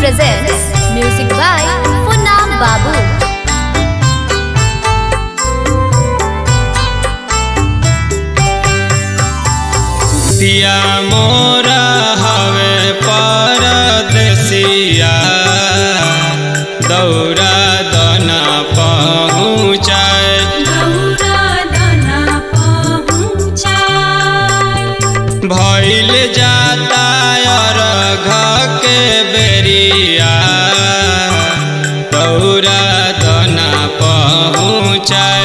presents music by Funam Babu. दिया मोरा हवे परदेसिया दौरा दना पहुँचाए भइल जाता अर्घ के बेरिया दौरा दना पहुँचाए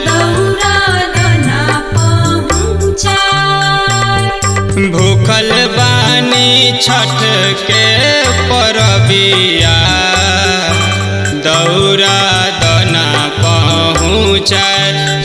भूखल बानी छठ के परबिया दौरा दना पहुँचाए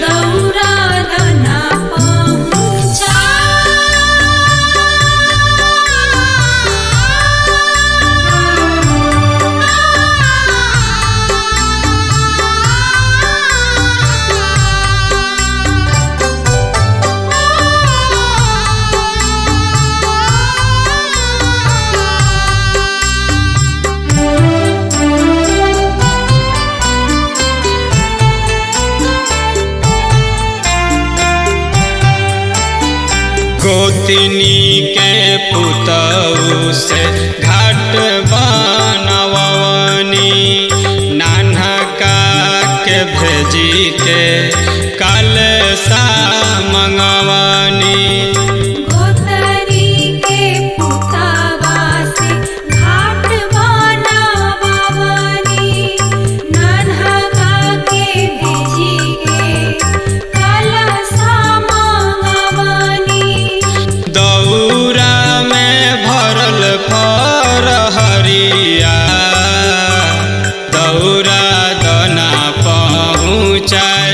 गोतिनी के पुतऊ से घाट बनवनी नानका के भेजी के कल सा मंगवनी दौरा में भरल फरहरिया दौरा दना पहुँचाए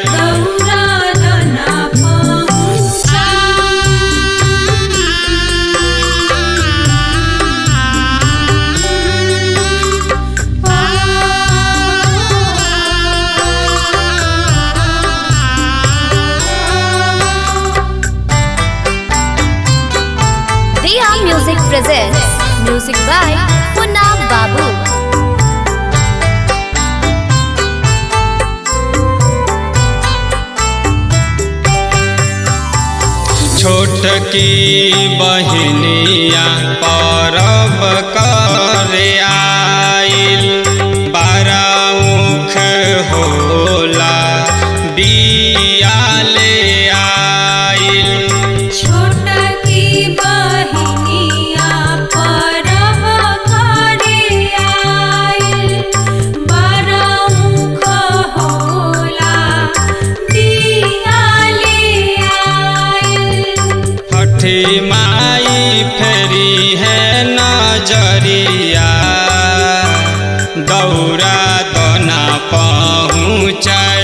Diya Music presents music by Funam Babu. छोट की बहनिया परब करे आइल बारा मुख होला बिया ले आइल हठी माई फेरी है नजरिया दौरा दना पहुँचाए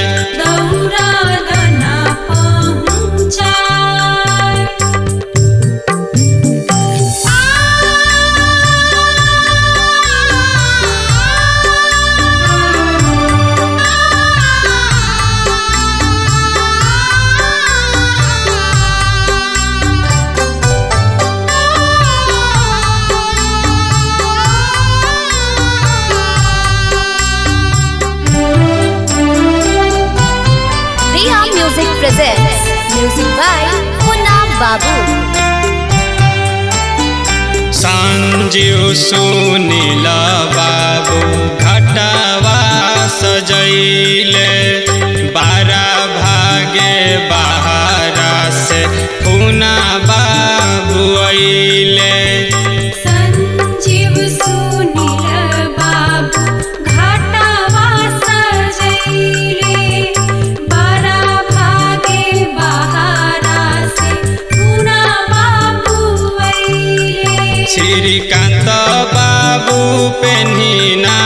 Diya Music presents music by Funam Babu. Sanjeev Sunil बाबू घटवा सजैले बारा भागे बहारा से पुना बाबू अइले संजीव सुनील बाबू घाटवा सजैले बारा भागे बहारा से पुना बाबू अइले श्रीकांत बाबू पेन्हिना